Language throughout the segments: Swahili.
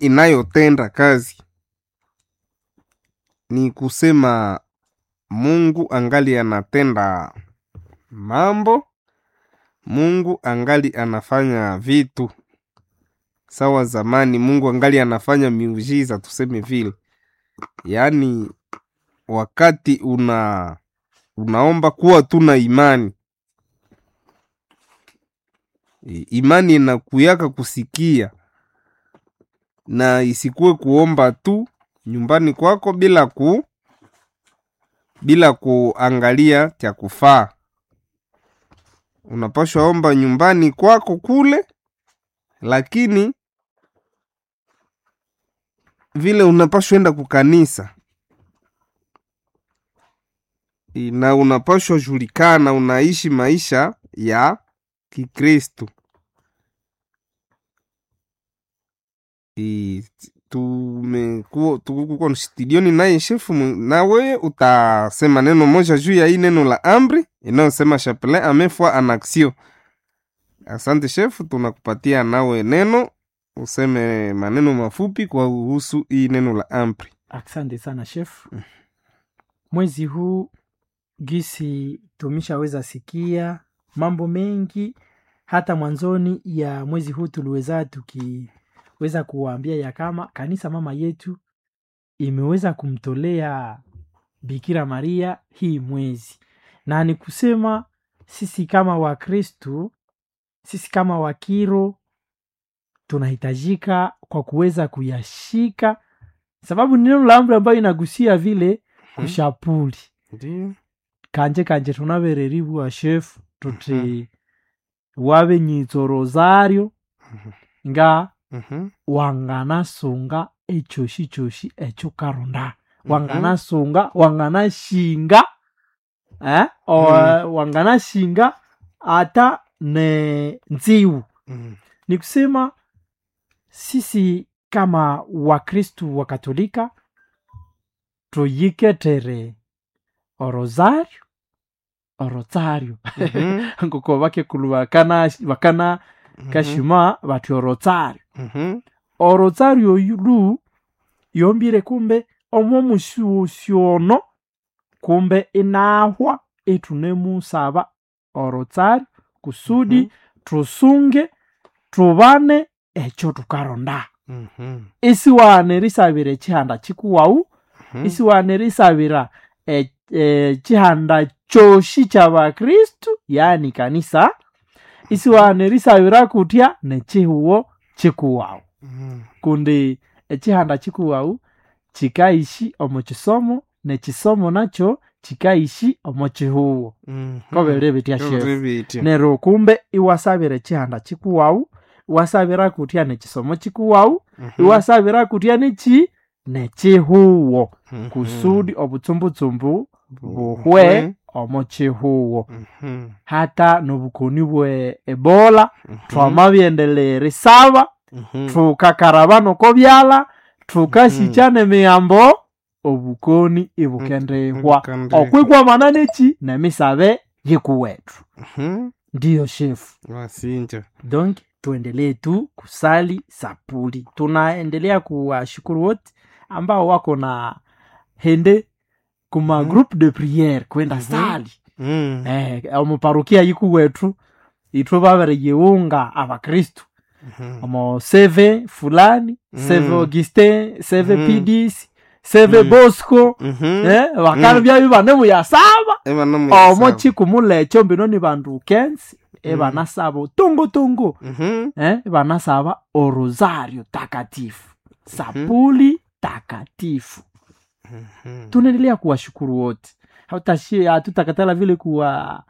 inayotenda kazi ni kusema mungu angali anatenda mambo mungu angali anafanya vitu sawa zamani mungu angali anafanya miujiza tuseme vile yaani wakati una unaomba kuwa tu na imani I- imani inakuyaka kusikia na isikuwe kuomba tu nyumbani kwako bila ku bila kuangalia cha kufaa unapashwa omba nyumbani kwako kule lakini vile unapashwa enda kukanisa I- na unapashwa julikana unaishi maisha ya kikristu I- tumekuwa tuko studioni naye shefu mwe- nawe utasema neno moja juu ya hii neno la amri inayosema chapelain amefwa en action asante shefu tunakupatia nawe neno useme maneno mafupi kwa kuhusu hii neno la amri asante sana chef mwezi huu gisi tumeshaweza sikia mambo mengi hata mwanzoni ya mwezi huu tuliweza tukiweza kuwaambia ya kama kanisa mama yetu imeweza kumtolea bikira maria hii mwezi na ni kusema sisi kama wakristu sisi kama wakiro tunahitajika kwa kuweza kuyashika sababu ni neno la amri ambayo inagusia vile kushapuli ndio kanje kanje tunabereriwa shefu tuti wabe nyitso rosario nga Mhm. wanganasunga echoshi choshi echo karonda wanganasunga wanganashinga eh? o, wanganashinga hata ne nziwu Mhm. ni kusema sisi kama wakristu wa katolika tuyiketere orosario orosario Mhm. nguko bakekulu bakana bakana kashima bati orosario Mhm. orosario lu yombire kumbe omwo musyosyono kumbe inahwa itunemusaba orosario kusudi Mhm. tusunge tubane ekyo tukaronda Mhm. isiwane risabira ekihanda kikuwau Mhm. isiwane risabira e- ekihanda kyoshi kyabakristu yani kanisa isiwane risabira kutya nekihuwo kikuwau Mhm. kundi ekihanda kikuwau kikaishi omu kisomo nekisomo nakyo kikaishi omu kihuwo Mhm. kobere bitya shefu Kobere bitya. nero kumbe iwasabira ekihanda kikuwau iwasabira kutya nekisomo kikuwau Mhm. iwasabira kutya neki nekihuwo Mhm. kusudi obutsumbutshumbu Buhwe. buhwe omu kihuwo Mhm. hata nobukoni bwe ebola Mhm. twamabyendelera isaba Mhm. tukakaraba noko byala tukasikyana emiyambo obukoni ibukendehwa Ibukendehwa. okwigwamana neki nemisabe yikuwetu Mhm. ndiyo shefu wasinja donc tuendelee tu kusali sapuli tunaendelea kuwashukuru wote ambao wako na hende kuma Mhm. groupe de priere kwenda Mhm. sali Mhm. eh, omuparukia yiku wetu itwe babereyeunga abakristu Mhm. omo seve fulani seve Mm. augustin seve Mm. pidis seve Mm. bosco Mhm. eh, bakana Mm. byabi bane muyasaba Eba no omo muyasaba. chikumula ekyo mbino ni bandu kensi ebanasaba utungutungu Mhm. eh, banasaba orosario takatifu sapuli takatifu Mhm. tunaendelea kuwashukuru wote Hatutashi- hatutakatala vile kuwa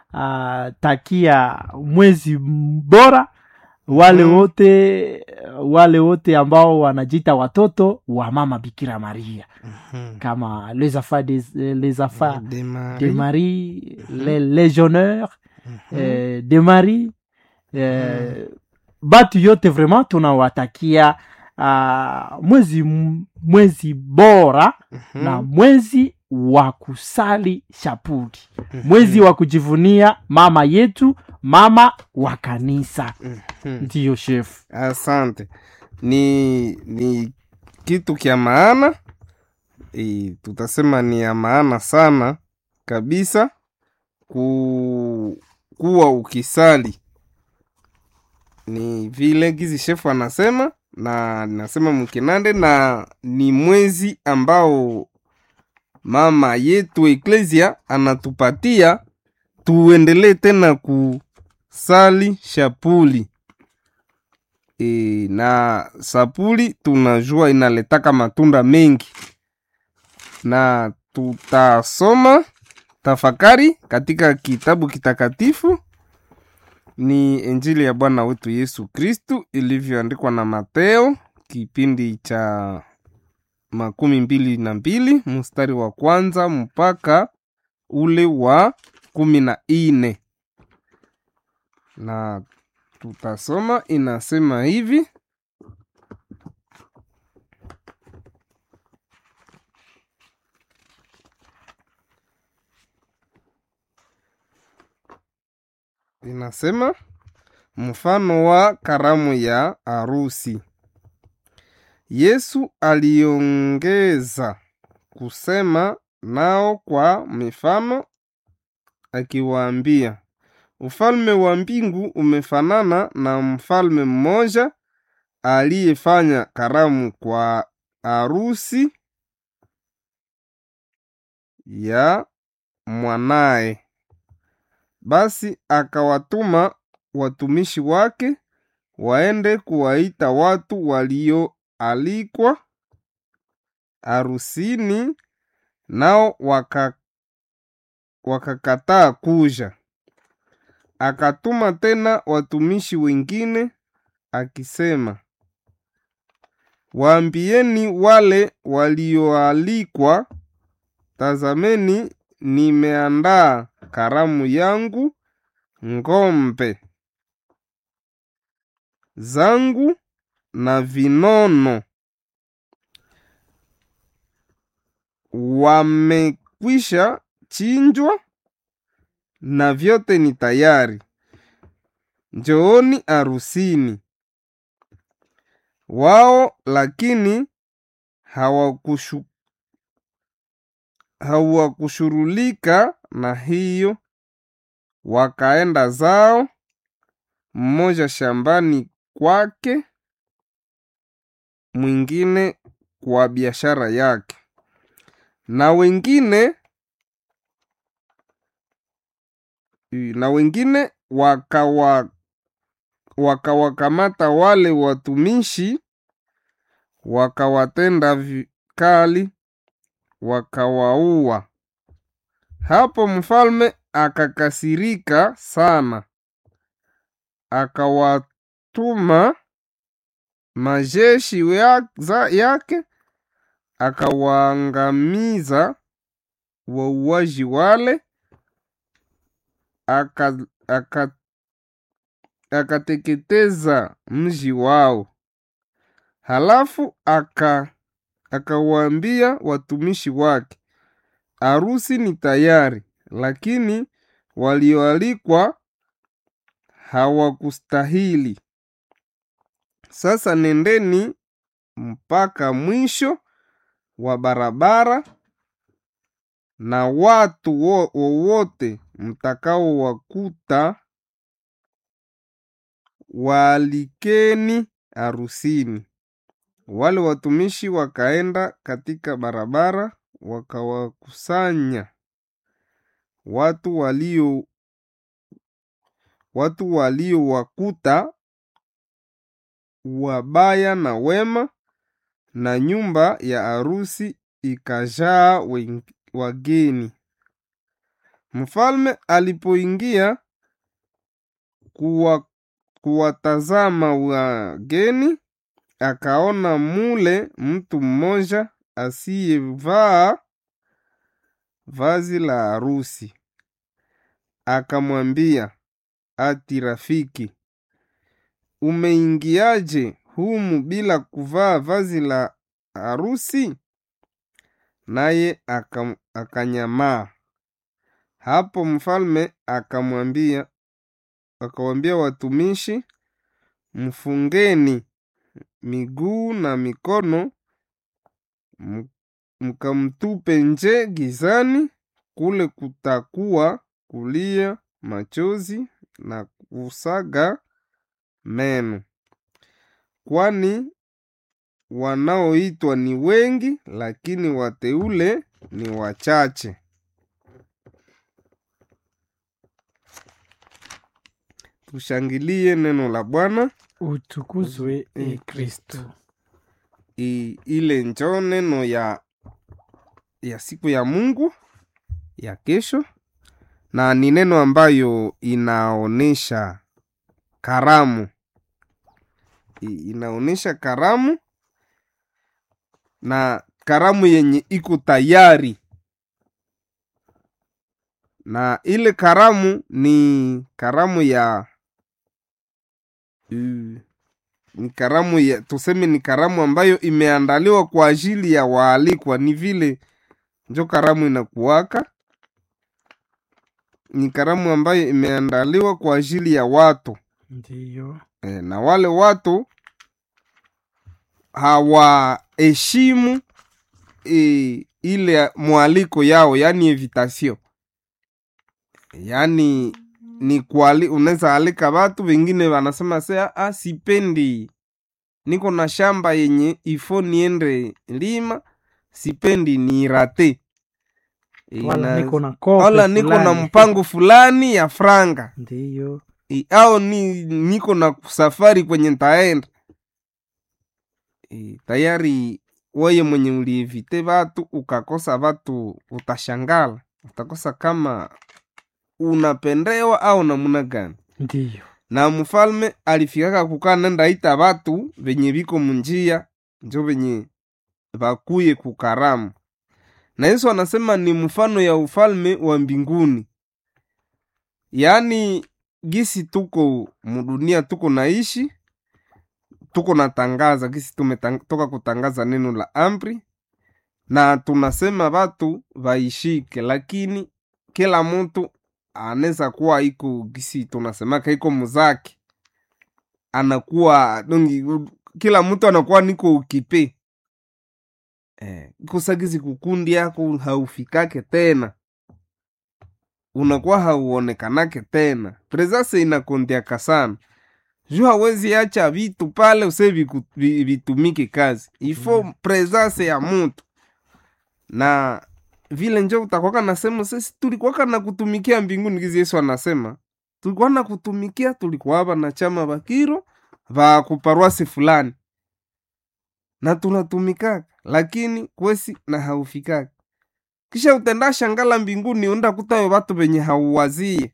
uh, takia mwezi bora wale Mhm. wote wale wote ambao wanajita watoto wa mama bikira maria Mhm. kama les enfants des, les enfants De Marie. de marie les légionnaires Mhm. eh, de marie eh, batu yote vraiment tunawatakia uh, mwezi mwezi bora Mhm. na mwezi wa kusali shapuli Mhm. mwezi wa kujivunia mama yetu mama wa kanisa Mhm. ndiyo shefu asante ni ni kitu kya maana e, tutasema ni ya maana sana kabisa ku, kuwa ukisali ni vile gizi shefu anasema na nasema mkinande na ni mwezi ambao mama yetu eklesia anatupatia tuendelee tena kusali shapuli e, na sapuli tunajua inaletaka matunda mengi na tutasoma tafakari katika kitabu kitakatifu ni injili ya bwana wetu yesu kristu ilivyoandikwa na mateo kipindi cha makumi mbili na mbili mstari wa kwanza mpaka ule wa kumi na ine na tutasoma inasema hivi inasema mfano wa karamu ya arusi yesu aliongeza kusema nao kwa mifano akiwaambia ufalme wa mbingu umefanana na mfalme mmoja aliyefanya karamu kwa arusi ya mwanaye basi akawatuma watumishi wake waende kuwaita watu walioalikwa arusini nao waka wakakataa kuja akatuma tena watumishi wengine akisema waambieni wale walioalikwa tazameni nimeandaa karamu yangu ng'ombe zangu na vinono wamekwisha chinjwa na vyote ni tayari njooni arusini wao lakini hawakushu hawakushurulika na hiyo wakaenda zao mmoja shambani kwake mwingine kwa biashara yake na wengine na wengine wakawa wakawakamata wale watumishi wakawatenda vikali wakawaua hapo mfalme akakasirika sana akawatuma majeshi ya, za, yake akawaangamiza wauaji wale aka, aka, akateketeza mji wao halafu aka akawaambia watumishi wake arusi ni tayari lakini walioalikwa hawakustahili sasa nendeni mpaka mwisho wa barabara na watu wowote mtakaowakuta waalikeni arusini wale watumishi wakaenda katika barabara wakawakusanya watu walio watu waliowakuta wabaya na wema na nyumba ya arusi ikajaa wageni mfalme alipoingia kuwa, kuwatazama wageni akaona mule mtu mmoja asiyevaa vazi la harusi akamwambia ati rafiki umeingiaje humu bila kuvaa vazi la harusi naye aka, akanyamaa hapo mfalme akamwambia akawambia watumishi mfungeni miguu na mikono m- mkamtupe nje gizani, kule kutakuwa kulia machozi na kusaga meno, kwani wanaoitwa ni wengi, lakini wateule ni wachache. Tushangilie neno la Bwana. utukuzwe E e kristo I, ile njo neno ya ya siku ya Mungu ya kesho, na ni neno ambayo inaonesha karamu I, inaonesha karamu na karamu yenye iko tayari, na ile karamu ni karamu ya uh, ni karamu ya tuseme ni karamu ambayo imeandaliwa kwa ajili ya waalikwa ni vile njo karamu inakuwaka ni karamu ambayo imeandaliwa kwa ajili ya watu ndiyo e, na wale watu hawaheshimu e, ile mwaliko yao yani invitation yani ni kuali unaweza alika watu wengine wanasema sea ah, sipendi niko na shamba yenye ifo niende lima sipendi ni rate wala Ina- niko na kope wala niko na fulani. mpango fulani ya franga ndiyo I- au ni niko na safari kwenye ntaenda I, tayari weye mwenye ulievite vatu ukakosa vatu utashangala utakosa kama unapendewa au namuna gani ndiyo na mfalme alifikaka kukaa nenda ita vatu venye viko munjia njo venye vakuye kukaramu na yesu anasema ni mfano ya ufalme wa mbinguni yaani gisi tuko mudunia tuko naishi tuko natangaza gisi tumetoka kutangaza neno la amri na tunasema vatu vaishike lakini kila mtu anaweza kuwa iko gisi tunasemaka iko muzake anakuwa dongi kila mtu anakuwa niko ukipe eh, kusagizi kukundi yako haufikake tena unakuwa hauonekanake tena presase inakondiaka sana juu hawezi acha vitu pale use viku- vi- vitumike kazi ifo Mm. presase ya mutu na vile njo utakwaka nasema sisi tulikuwaka na kutumikia mbinguni gizi yesu anasema tulikuwa na kutumikia tulikuwa hapa na chama bakiro va kuparwasi fulani na tunatumikaka lakini kwesi na haufikaka kisha utenda shangala mbinguni unda kutayo watu venye hauwazie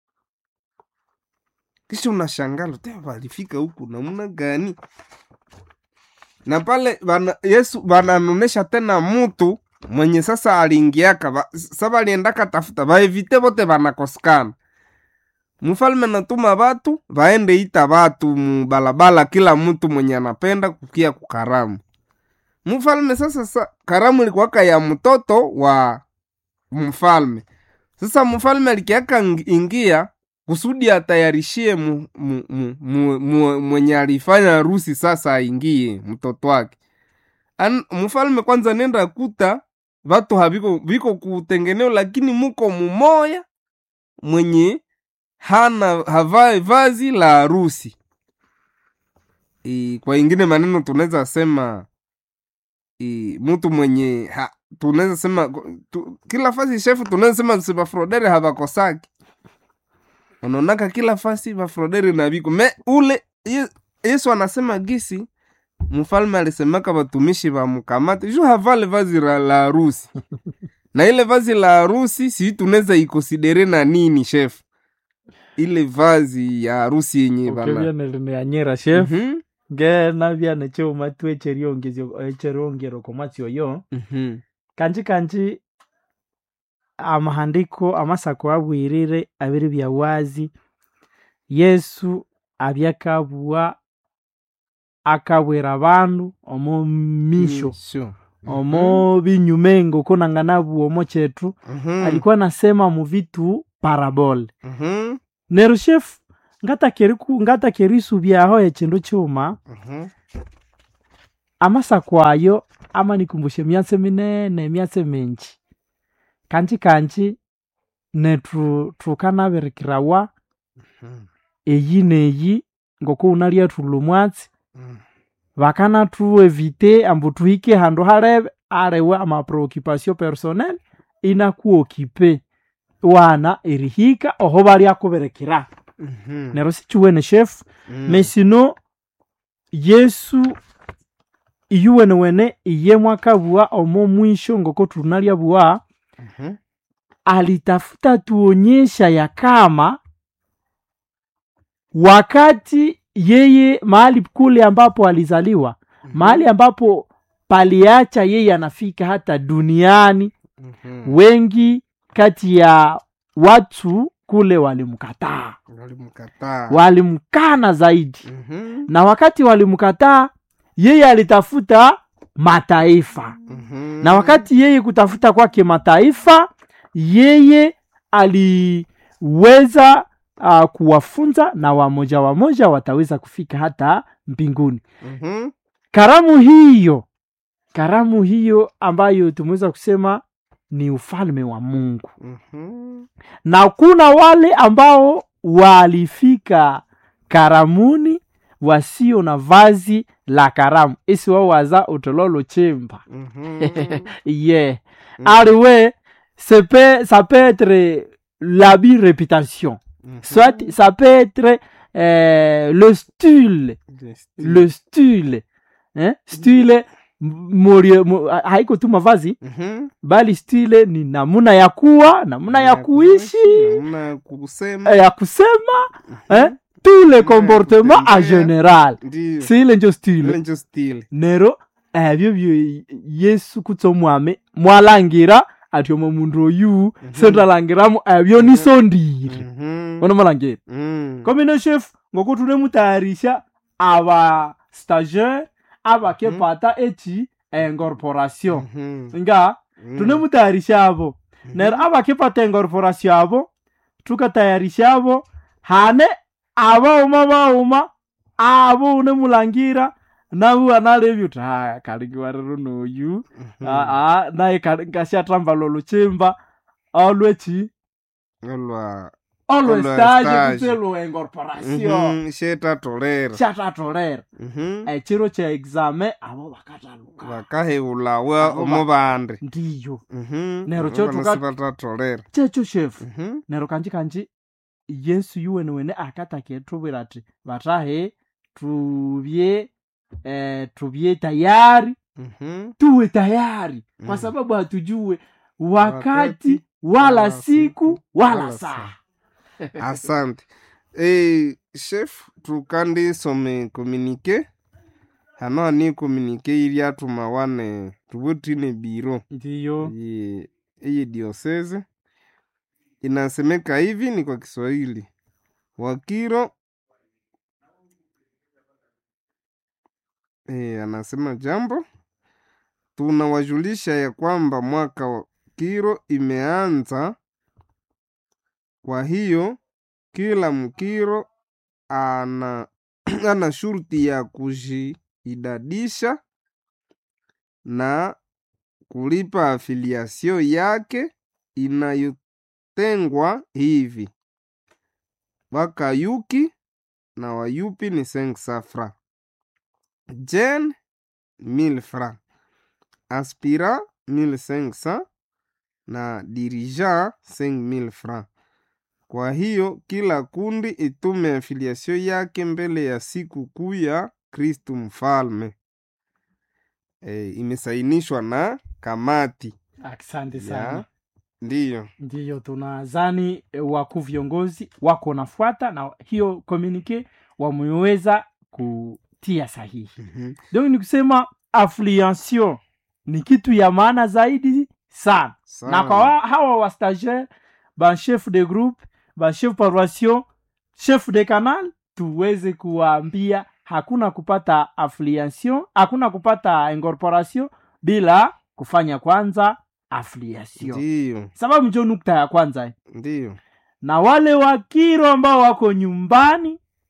kisha unashangala te walifika huku namuna gani na pale bana, yesu bananonesha tena mutu mwenye sasa aliingiaka ba- sa baliendaka tafuta baevite bote banakosekana mfalme natuma batu baende ita batu mubalabala kila mtu mwenye anapenda kukia kukaramu mfalme sasa sa, karamu ilikuwaka ya mtoto wa mfalme sasa mfalme alikiaka ng- ingia kusudi atayarishie mu, mu, mu, mu, mu, mwenye alifanya harusi sasa aingie mtoto wake An, mfalme kwanza nenda kuta vatu haviko viko kutengeneo lakini muko mumoya mwenye hana havae vazi la harusi e, kwa ingine maneno tunaweza sema e, mtu mwenye ha, tunaweza sema tu, kila fasi shefu tunaweza sema sibafrodere havakosaki unaonaka kila fasi bafrodere na viko me ule Ye- yesu anasema gisi mfalme alisemaka watumishi wa mkamate juu havale vazi la la harusi na ile vazi la harusi si tunaweza ikonsidere na nini shefu ile vazi ya harusi yenye uke bana byanelineanyera chef Mhm, ngena byane choma tu echeriongero komwatsi oyo mhm, kanji kanji amahandiko amasako abwirire abiri bya wazi yesu abyakabua akabwera abandu omu misho Misho. omo binyumengo konanganabu omo chetu Mhm, alikuwa nasema mu vitu parabole mhm, nero chef ngatakeri ku- ngatakeri subyaho echindu chuma mhm, amasa kwayo ama nikumbushe myatse minene myatse minji kanji kanji nethu thukanabirikirawa Mhm. eyi neyi ngoko unalya thulha omwatsi Mhm. bakanathuevite ambu thuhike handu halebe aliwe amapreoccupation personnel inakuokipe wana erihika oho balyakubirikira Mhm. neryo sikiwene shefu Mhm. mesino yesu iyuwenewene iye mwakabua omo mwisho ngoko tunalyabua Mhm. alitafuta tuonyesha ya kama wakati yeye mahali kule ambapo alizaliwa mahali ambapo paliacha yeye anafika hata duniani Mhm. wengi kati ya watu kule walimkataa walimkataa walimkana zaidi Mhm. na wakati walimkataa yeye alitafuta mataifa Mhm. na wakati yeye kutafuta kwake mataifa yeye aliweza uh, kuwafunza na wamoja wamoja wataweza kufika hata mbinguni Mhm. karamu hiyo karamu hiyo ambayo tumeweza kusema ni ufalme wa mungu Mhm. na kuna wale ambao walifika karamuni wasio na vazi la karamu isi wao waza utololo chemba Mhm. yeah. Mhm. aliwe ça peut, ça peut être l'habit réputation Mhm. soit ça peut être euh, le style Yes. le style eh? style morio, mo, haiko tu mavazi Mhm. bali style ni namuna ya kuwa namuna ya kuishi namna ya kusema eh, ya kusema eh? tout le comportement en kutembea. général ndio si ile njo style ile njo stili nero ebyo byo yesu kutsa omwami mwalangira ati omo mundu oyu sendalangiramu ebyo nisondire Mhm. ono malangira Mhm. komine chef ngoko tunemutayarisha aba stagiaire abakepata eki incorporation Mhm. nga Mhm. tunemutayarisha abo Mhm. nero abakepata incorporation abo tukatayarisha abo hane abauma bauma abo unemulangira nawe analebyo uti haya kalingiwa rero noyu Mhm. aa naye nkashatramba lolo chimba olwechi olwa olwestage stage. kutse lwencorporation Mhm. shetatolera chatatolera Mhm. echiro cha exame abo bakataluka bakahewulawa Abo omu bandi ndiyo Mhm. Nero Abo kyo bana tuka- sibatatolera checho shefu Mhm. nero kanji kanji yesu yuwenewene akataketubwira ati batahe tubye eh, tubye tayari Mhm. tuwe tayari kwa Mm. sababu hatujue wakati Wakati, wala wala siku siku, wala wala saa asante e, chef tukandisome komunike hano ani komunike iri atuma wane tuvutine biro ndiyo Ye- eye diosese inasemeka hivi ni kwa kiswahili wakiro e, anasema jambo tunawajulisha ya kwamba mwaka wa kiro imeanza kwa hiyo kila mkiro ana ana shurti ya kujiidadisha na kulipa afiliasio yake inayotengwa hivi wakayuki na wayupi ni 5 fra jen 1000 fra aspira 1500 na dirija 5000 fra kwa hiyo kila kundi itume afiliasio yake mbele ya siku kuu ya kristu mfalme e, imesainishwa na kamati asante ya sana ndiyo ndiyo tunazani eh, wakuu viongozi wako nafuata na hiyo komunike wameweza kutia sahihi Mhm. donc ni kusema affiliation ni kitu ya maana zaidi sana na kwa wa, hawa wa stagiaire ba chef de groupe ba chef paroission chef de canal tuweze kuwaambia hakuna kupata affiliation hakuna kupata incorporation bila kufanya kwanza affiliation ndiyo sababu njo nukta ya kwanza ndiyo na wale wakiro ambao wako nyumbani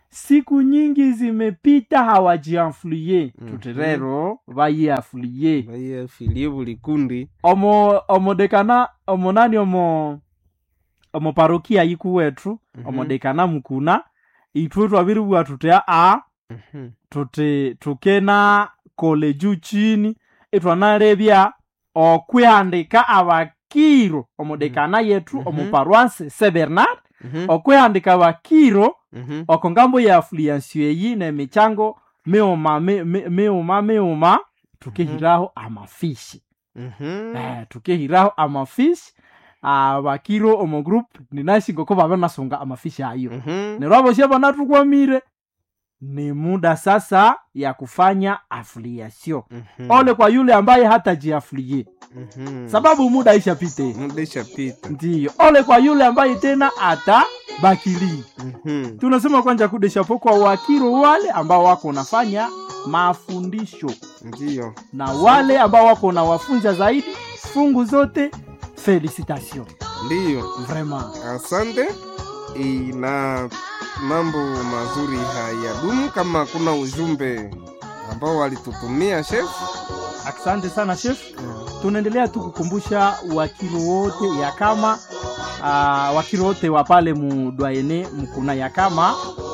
siku nyingi zimepita hawajianfluye Mhm. tuti rero vayiafluye baiye filie buli kundi omo omodekana omonani omo omo parokia yiku wetu Mhm. omodekana mukuna itwe twaviriwa tuti aa Mhm. tuti tukena kole juu chini itwanalevya okwihandika abakiro omodekana yetu Mhm. omo paroisse se bernard Mhm. okwihandika abakiro Mhm. oko ngambo ya affluence eyi nemichango miuma mi- mi- miuma miuma tukehiraho amafishi Mhm. eh, tukehiraho amafishi abakiro omo group ninashinga ko babe nasunga amafishi ayo Mhm. nerwo aboshia banatukwamire ni muda sasa ya kufanya afiliasio Mhm. ole kwa yule ambaye hatajiafilie Mhm. sababu muda ishapite muda ishapita ndiyo ole kwa yule ambaye tena atabakilii Mhm. tunasema kwanja kudeshapo kwa wakiro wale ambao wako nafanya mafundisho ndiyo na wale ambao wako na wafunza zaidi fungu zote felicitation ndiyo vraiment asante e, na mambo mazuri hayadumu kama kuna ujumbe ambao walitutumia chef asante sana chef tunaendelea tu kukumbusha wakiro wote ya kama uh, wakiro wote wa pale mudwaene mkuna ya kama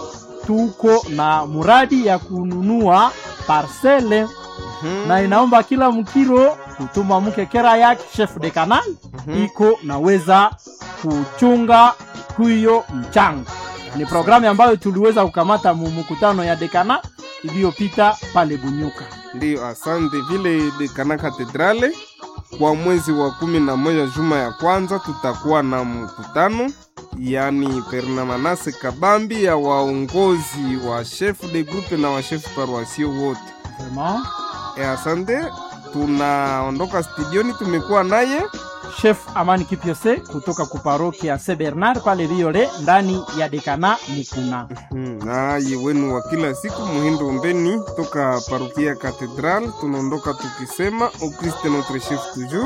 tuko na muradi ya kununua parcele Mhm. na inaomba kila mkiro kutuma mkekera yake chef de canal Mhm. iko naweza kuchunga huyo mchanga ni programu ambayo tuliweza kukamata mu mkutano ya dekana iliyopita pale bunyuka ndiyo asante vile dekana katedrale kwa mwezi wa kumi na moja juma ya kwanza tutakuwa na mkutano yani pernamanase kabambi ya waongozi wa chef de groupe na wa chef paroisio wote vraiment e, asante tunaondoka studioni tumekuwa naye chef amani kipiose kutoka kuparokia ya se bernard pale viole ndani ya dekana mikuna Hmm, naye wenu wa kila siku muhindo mbeni toka parokia katedral tunaondoka tukisema au Christ notre chef toujours